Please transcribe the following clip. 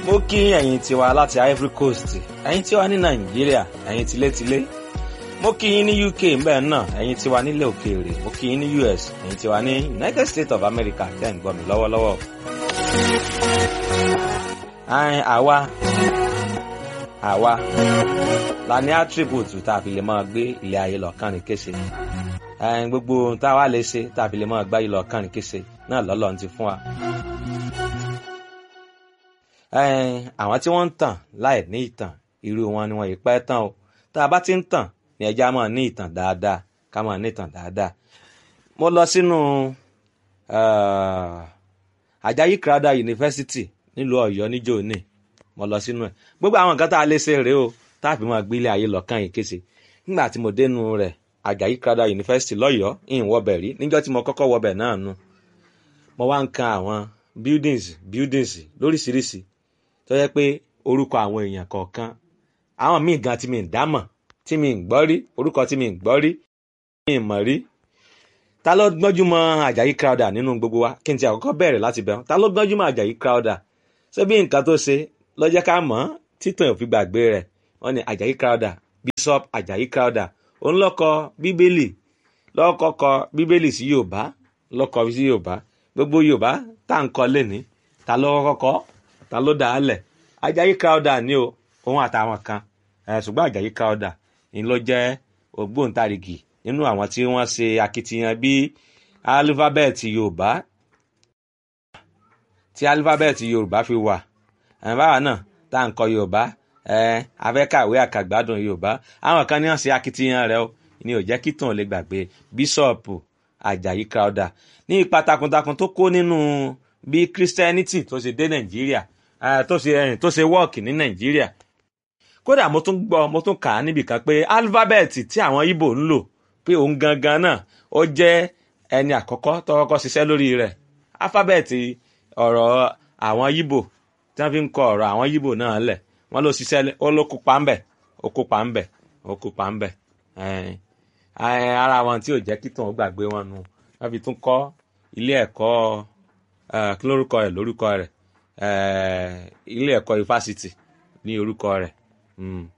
mo kí ẹ̀yin tiwa láti Ivory Coast ẹ̀yin tiwa ní Nàìjíríà ẹ̀yin tilétilé mo kí yín ní UK mbẹ́ náà ẹ̀yin tiwa nílẹ̀ òkèèrè mo kí yín ní US ẹ̀yin tiwa ní United States of America tẹ́ ń gbọ́ mi lọ́wọ́lọ́wọ́. àwa àwa la ní attribute tá a fi lè máa gbé ilé ayé lọ kánrin kése gbogbo ohun tá a wá lè ṣe tá a fi lè máa gbá yìí lọ kánrin kése náà lọ́lọ́run ti fún wa àwọn tí wọ́n ń tàn láì ní ìtàn irú wọn ni wọ́n yìí pẹ́ tán o tá a bá ti ń tàn ní ẹja máa ní ìtàn dáadáa ká máa ní ìtàn dáadáa. mo lọ sínú Àjàyí Crowther University nílùú Ọ̀yọ́ níjó ní mo lọ sínú ẹ̀ gbogbo àwọn nǹkan tá a lè ṣe rèé o tá a fi máa gbélé ayé lọ́kàn yìí kése nígbà tí mo dénú rẹ̀ Àjàyí Crowther University lọ́yọ̀ọ́ ìhìn wọbẹ̀ rí níjọ́ tí mo kọ́kọ́ wọbẹ̀ náà nu mo wá ń kan àwọn buildings buildings lóríṣiríṣi tó yẹ pé orúkọ àwọn èèyàn kọ̀ọ̀kan àwọn míì gan tí mi ń dámọ̀ tí mi ń gbọ́ rí orúkọ tí mi ń gbọ́ rí mi ń mọ̀ rí ta ló gbọ́njú mọ́ Àjàyí Crowther nínú gbogbo wa kí n ti àkọ́kọ́ bẹ̀rẹ̀ láti bẹ̀rù ta ló gbọ́njú mọ́ Àjàyí Crowther ṣé bí nǹkan tó ṣe ló jẹ́ ká mọ̀ títàn òfin gbàgbé rẹ̀ wọ́n ní Àjàyí Crowther Bishop Àjàyí Crowther òun ló kọ bíbélì ló kọ́kọ́ bíbélì sí Yorùbá ló kọ sí Yorùbá gbogbo Yorùbá tá à ń kọ lẹ́ni ta ló kọ́kọ́ ta ló dà á lẹ̀ Àjàyí Crowther ni o òun àtàwọn kan ṣùgbọ́n Àjàyí Crowther ni ló jẹ́ ògbóǹtarìgì nínú àwọn tí wọ́n ṣe akitiyan bí alifábẹ́ẹ̀tì Yorùbá tí alifábẹ́ẹ̀tì Yorùbá fi wà báwa náà tá à ń kọ Yorùbá afẹ́kàwé àkàgbádùn Yorùbá àwọn kan ní wọ́n ṣe akitiyan rẹ̀ o ni ò jẹ́ kí tàn lè gbàgbé bíṣọ̀pù Àjàyí Crowther ní ipa takuntakun tó kó nínú bí Christianity tó ṣe dé Nàìjíríà tó ṣe tó ṣe wọ́ọ̀kì ní Nàìjíríà kódà mo tún gbọ́ mo tún kà á níbì kan pé alifábẹ́ẹ̀tì tí àwọn Ìgbò ń lò pé òun gangan náà ó jẹ́ ẹni àkọ́kọ́ tó kọ́kọ́ ṣiṣẹ́ lórí rẹ̀ alifábẹ́ẹ̀tì ọ̀rọ̀ àwọn Ìgbò tí wọ́n fi ń kọ ọ̀rọ̀ àwọn Ìgbò náà lẹ̀ wọ́n ló ṣiṣẹ́ ó ló kópa ń bẹ̀ ó kópa ń bẹ̀ ó kópa ń bẹ̀ ara wọn tí ò jẹ́ kí tòun gbàgbé wọn nu wọ́n fi tún kọ́ ilé ẹ̀kọ́ kí lórúkọ rẹ̀ lórúkọ rẹ̀ ilé ẹ̀kọ́ ifásitì ní orúkọ rẹ̀